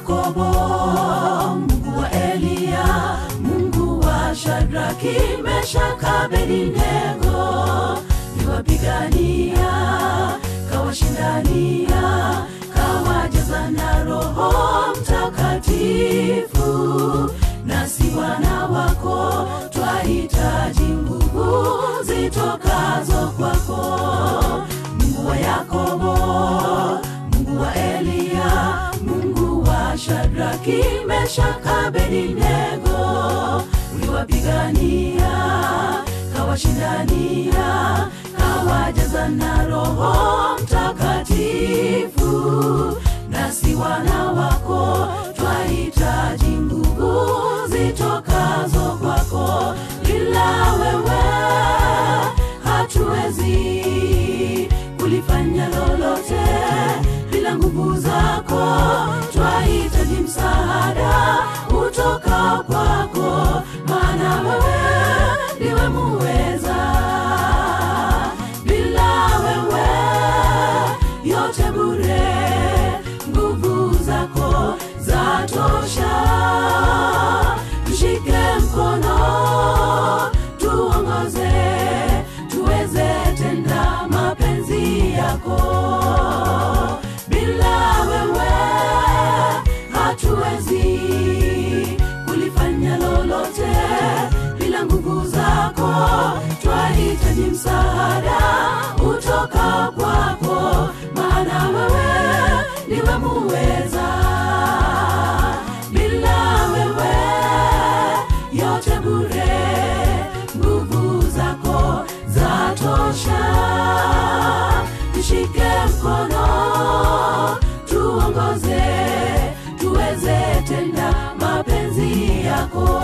Yakobo, Mungu wa Eliya, Mungu wa Shadraki, Meshaki, Abednego, niwapigania, kawashindania, kawajaza na Roho Mtakatifu. Nasi wana wako twahitaji nguvu zitokazo kwako, Mungu wa Yakobo, Mungu wa Eliya, Mungu wa Shadraki, Meshaki, Abednego, uliwapigania, kawashindania, kawajaza na Roho Mtakatifu. Nasi wana wako twahitaji nguvu zitokazo kwako, ila wewe hatuwezi kulifanya lolote bila nguvu zako. Twahitaji msaada utoka kwako, maana wewe ndiwe muweza. Bila wewe yote bure, nguvu zako zatosha. Tushike mkono, tuongoze, tuweze tenda mapenzi yako. Bila wewe hatuwezi kulifanya lolote, bila nguvu zako twahitaji msaada utoka kwako, maana wewe ndiwe muweza. Bila wewe yote bure, nguvu zako zatosha. Tushike mkono, tuongoze, tuweze tenda mapenzi yako.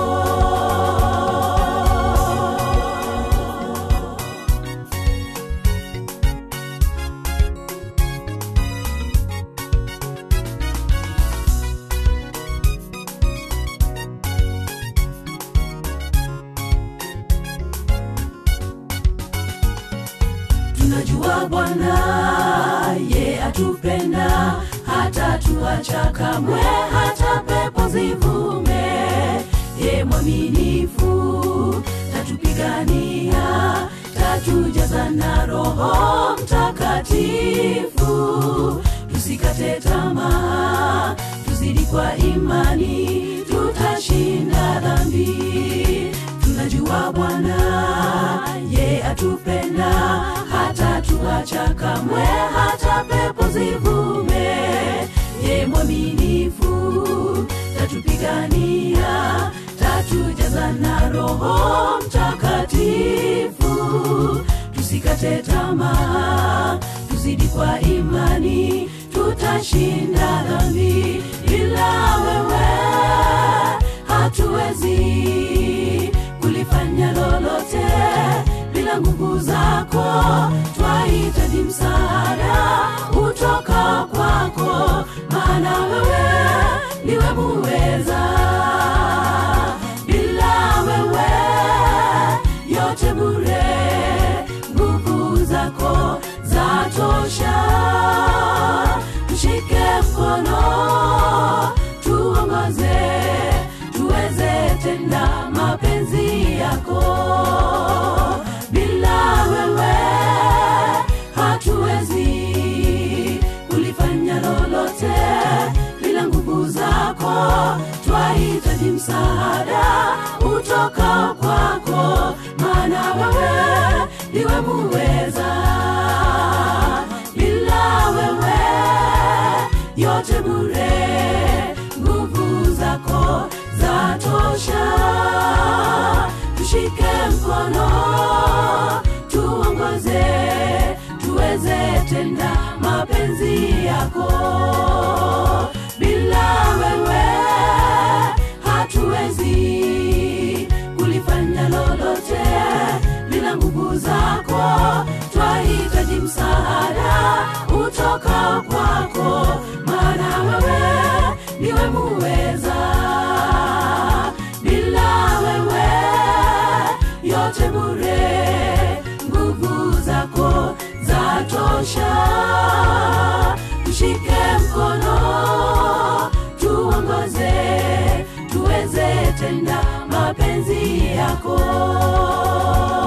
tunajua Bwana ye atupenda, hata tuacha kamwe, hata pepo zivume. Ye mwaminifu, tatupigania, tatujaza na Roho Mtakatifu. Tusikate tamaa, tuzidi kwa imani, tutashinda dhambi. Tunajua Bwana ye atupenda, hata tuacha kamwe, hata pepo zivume. Ye mwaminifu, tatupigania, tatujaza na Roho Mtakatifu. Tusikate tamaa, tuzidi kwa imani, tutashinda dhambi. Ila wewe hatuwezi kulifanya lolote bila nguvu zako. Twahitaji msaada utoka kwako, maana wewe ndiwe muweza. Bila wewe yote bure, nguvu zako zatosha. Tushike mkono, tuongoze, tuweze tenda mapenzi yako. Bila wewe hatuwezi kulifanya lolote, bila nguvu zako twahitaji msaada utoka kwako, maana wewe ndiwe muweza. Bila wewe yote bure, nguvu zako zatosha. Tushike mkono, tuongoze, tuweze tenda mapenzi yako. Bila wewe hatuwezi kulifanya lolote, bila nguvu zako twahitaji msaada utoka kwako, maana wewe ndiwe muweza. Bila wewe yote bure, nguvu zako zatosha. Tushike mkono, tuongoze tuongoze tuweze tenda mapenzi yako